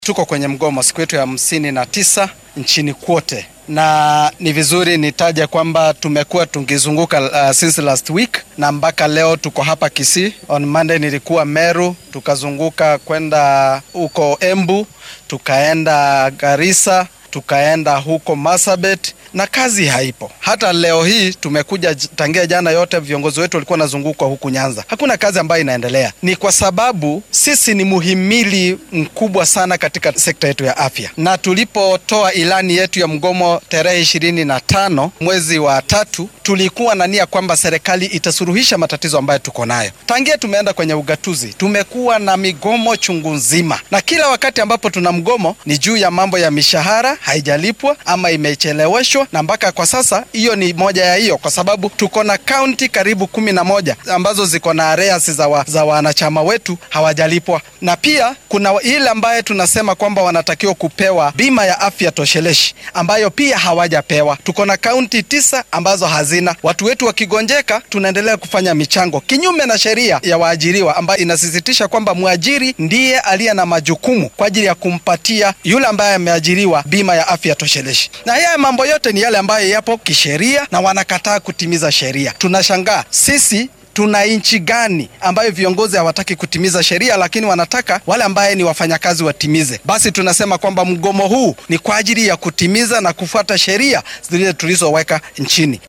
Tuko kwenye mgomo siku yetu ya hamsini na tisa nchini kwote, na ni vizuri nitaje kwamba tumekuwa tukizunguka uh, since last week na mpaka leo tuko hapa Kisii. On Monday nilikuwa Meru, tukazunguka kwenda huko Embu, tukaenda Garissa, tukaenda huko Marsabit na kazi haipo. Hata leo hii tumekuja tangia jana, yote viongozi wetu walikuwa wanazungukwa huku Nyanza, hakuna kazi ambayo inaendelea. Ni kwa sababu sisi ni muhimili mkubwa sana katika sekta yetu ya afya, na tulipotoa ilani yetu ya mgomo tarehe ishirini na tano mwezi wa tatu, tulikuwa na nia kwamba serikali itasuluhisha matatizo ambayo tuko nayo. Tangia tumeenda kwenye ugatuzi, tumekuwa na migomo chungu nzima, na kila wakati ambapo tuna mgomo ni juu ya mambo ya mishahara haijalipwa ama imecheleweshwa na mpaka kwa sasa hiyo ni moja ya hiyo, kwa sababu tuko na kaunti karibu kumi na moja ambazo ziko na arrears za, wa, za wanachama wetu hawajalipwa, na pia kuna ile ambaye tunasema kwamba wanatakiwa kupewa bima ya afya tosheleshi ambayo pia hawajapewa. Tuko na kaunti tisa ambazo hazina. Watu wetu wakigonjeka, tunaendelea kufanya michango kinyume na sheria ya waajiriwa ambayo inasisitisha kwamba mwajiri ndiye aliye na majukumu kwa ajili ya kumpatia yule ambaye ameajiriwa bima ya afya tosheleshi, na haya mambo yote ni yale ambayo yapo kisheria na wanakataa kutimiza sheria. Tunashangaa sisi tuna nchi gani ambayo viongozi hawataki kutimiza sheria, lakini wanataka wale ambaye ni wafanyakazi watimize? Basi tunasema kwamba mgomo huu ni kwa ajili ya kutimiza na kufuata sheria zile tulizoweka nchini.